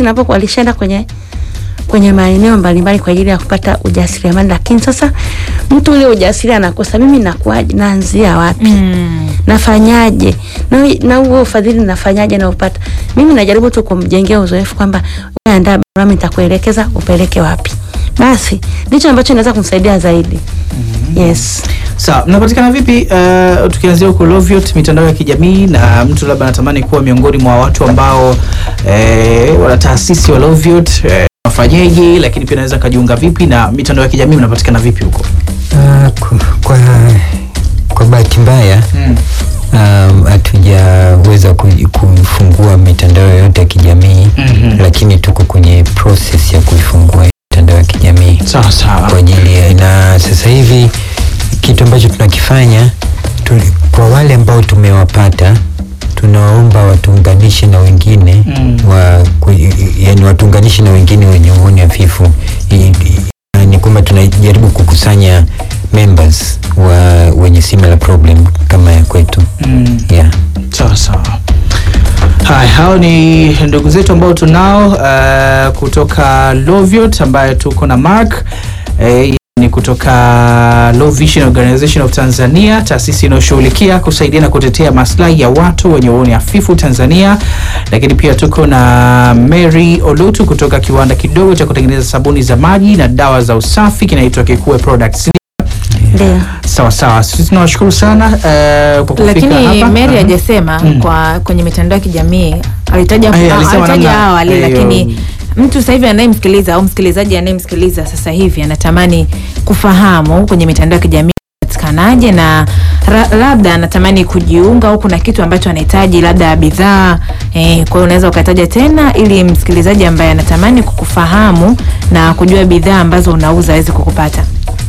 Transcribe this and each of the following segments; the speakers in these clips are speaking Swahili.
napokuwa walishaenda kwenye kwenye maeneo mbalimbali kwa ajili ya kupata ujasiriamali, lakini sasa mtu ule ujasiri anakosa. Mimi nakuaje? Naanzia wapi? Mm. nafanyaje na na huo ufadhili nafanyaje na upata mimi najaribu tu kumjengea uzoefu kwamba wewe andaa barua mimi nitakuelekeza upeleke wapi basi ndicho ambacho inaweza kumsaidia zaidi yes Sawa, mnapatikana vipi? Uh, tukianzia huko Loviot, mitandao ya kijamii, na mtu labda anatamani kuwa miongoni mwa watu ambao eh, wana taasisi wa Loviot eh, wafanyeje, lakini pia naweza kajiunga vipi na mitandao ya kijamii mnapatikana vipi huko? Ah, ku- kwa, kwa bahati mbaya Mm. um, hatujaweza ku- kufungua mitandao yote ya kijamii Mhm. lakini tuko kwenye process ya kuifungua mitandao ya kijamii Sawa kwa sawa. ajili ya na sasa hivi kitu ambacho tunakifanya tu, kwa wale ambao tumewapata tunawaomba watuunganishe na wengine Mm. wa, ku, yani watuunganishe na wengine wenye uoni hafifu I- i- ni kwamba tunajaribu kukusanya members wa wenye similar problem kama ya kwetu Mm. yeah. Sawa sawa. Hai, hao ni ndugu zetu ambao tunao uh, kutoka Loviot ambaye tuko na Mark eh, ni kutoka Low Vision Organization of Tanzania, taasisi inayoshughulikia kusaidia na kutetea maslahi ya watu wenye uoni hafifu Tanzania. Lakini pia tuko na Mary Olutu kutoka kiwanda kidogo cha kutengeneza sabuni za maji na dawa za usafi kinaitwa Kikue Products. ndio Sawa sawa, sisi tunawashukuru sana uh, kwa kufika lakini hapa. Mary Mhm. hajasema Mm. kwa kwenye mitandao ya kijamii alitaja Eh, ah, alisema alitaja namna- awali eh, lakini um, mtu sasa hivi anayemsikiliza au msikilizaji anayemsikiliza sasa hivi anatamani kufahamu kwenye mitandao ya kijamii patikanaje na ra, labda anatamani kujiunga au kuna kitu ambacho anahitaji labda bidhaa eh, kwa hiyo unaweza ukataja tena ili msikilizaji ambaye anatamani kukufahamu na kujua bidhaa ambazo unauza aweze kukupata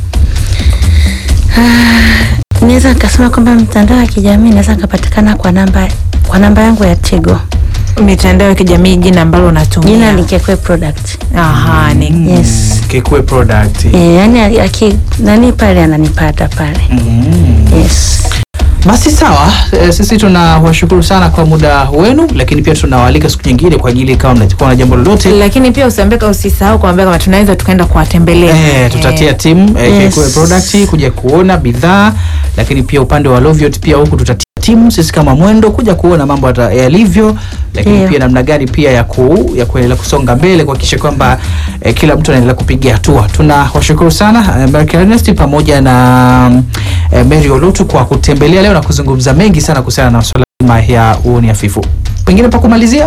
naweza nikasema kwamba mtandao wa kijamii naweza nikapatikana kwa namba kwa namba yangu ya Tigo mitandao ya kijamii jina ambalo unatumia jina ni Kekwe product Aha, ni yes Kikue Product. e, yani aki nani pale ananipata pale Mm. yes Basi sawa, e, sisi tunawashukuru sana kwa muda wenu, lakini pia tunawaalika siku nyingine kwa ajili kama mnakuwa na jambo lolote lakini pia usiambeka usisahau kuambia kama tunaweza tukaenda kuwatembelea Eh, tutatia Eh, timu eh, Yes. Kikue Product kuja kuona bidhaa, lakini pia upande wa Loviot pia huku tutatia timu sisi kama mwendo kuja kuona mambo yata- yalivyo, lakini Ndio. pia namna gani pia ya ku, ya kuendelea kusonga mbele kuhakikisha kwamba eh, kila mtu anaendelea kupiga hatua. Tunawashukuru sana eh, Mark Ernest pamoja na eh, Mary Olutu kwa kutembelea leo na kuzungumza mengi sana kuhusiana na swala zima ya uoni hafifu. Pengine pa kumalizia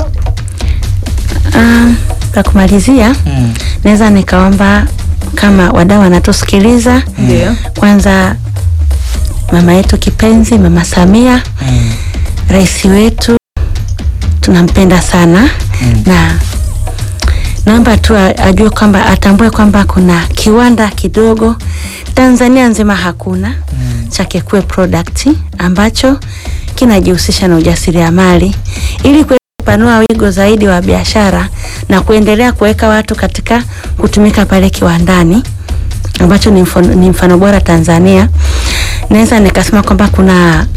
Ah, kwa kumalizia mm. naweza nikaomba kama wadau wanatusikiliza ndio kwanza mama yetu kipenzi mama Samia Mm. rais wetu tunampenda sana Mm. na naomba tu a- ajue kwamba atambue kwamba kuna kiwanda kidogo Tanzania nzima hakuna Mm. cha Kekue product ambacho kinajihusisha na ujasiriamali ili kuweza kupanua wigo zaidi wa biashara na kuendelea kuweka watu katika kutumika pale kiwandani ambacho ni mfano, ni mfano bora Tanzania. Naweza nikasema kwamba kuna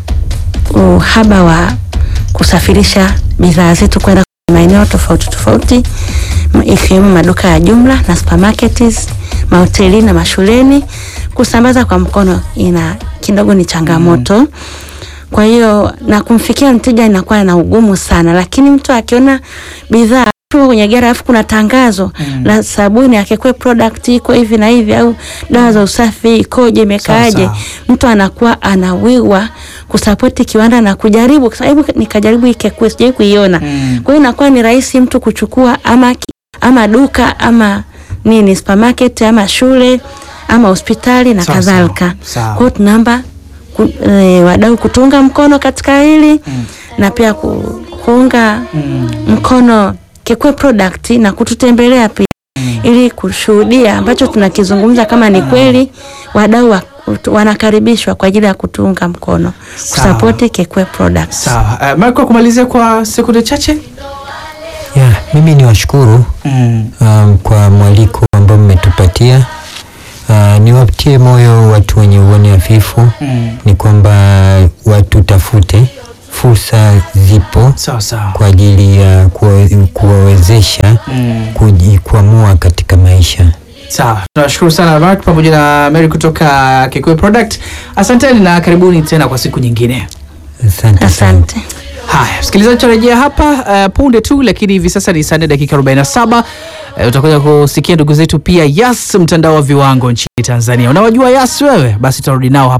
uhaba wa kusafirisha bidhaa zetu kwenda kwenye maeneo tofauti tofauti m- ikiwemo maduka ya jumla na supermarkets, mahotelini na mashuleni. Kusambaza kwa mkono ina kidogo ni changamoto. Kwa hiyo na kumfikia mteja inakuwa na ugumu sana, lakini mtu akiona bidhaa tu kwenye gari alafu kuna tangazo Mm. la sabuni ya Kekwe product iko hivi na hivi, au dawa za usafi ikoje, imekaaje, Sawa, mtu anakuwa anawiwa kusapoti kiwanda na kujaribu kusema, hebu nikajaribu hii Kekwe, sijai kuiona. Mm. Kwa hiyo inakuwa ni rahisi mtu kuchukua ama, ki- ama duka ama nini supermarket ama shule ama hospitali na Sawa, kadhalika. sawa. Kwa hiyo tunaomba ku, e, wadau kutunga mkono katika hili Mm. na pia ku, kuunga Mm. mkono Kekwe product na kututembelea pia ili kushuhudia ambacho tunakizungumza kama ni kweli, wadau wa, wanakaribishwa kwa ajili ya kutunga mkono Sawa. kusapoti Kekwe products. Sawa. Uh, Marco kumalizia kwa sekunde chache. yeah, mimi ni washukuru Mm. um, kwa mwaliko ambao mmetupatia uh, niwatie moyo watu wenye uoni hafifu Mm. ni kwamba watutafute fursa zipo sawa sawa kwa ajili ya kuwa- kuwawezesha mm. kujikwamua katika maisha. Sawa, tunashukuru sana Mark pamoja na Mary kutoka Kikuyu Product. Asanteni na karibuni tena kwa siku nyingine. Asante sana. Asante. Haya, msikilizaji, tutarejea hapa uh, punde tu, lakini hivi sasa ni saa nne dakika 47. Uh, utakuja kusikia ndugu zetu pia Yas, mtandao wa viwango nchini Tanzania. Unawajua Yas wewe? Basi tutarudi nao hapa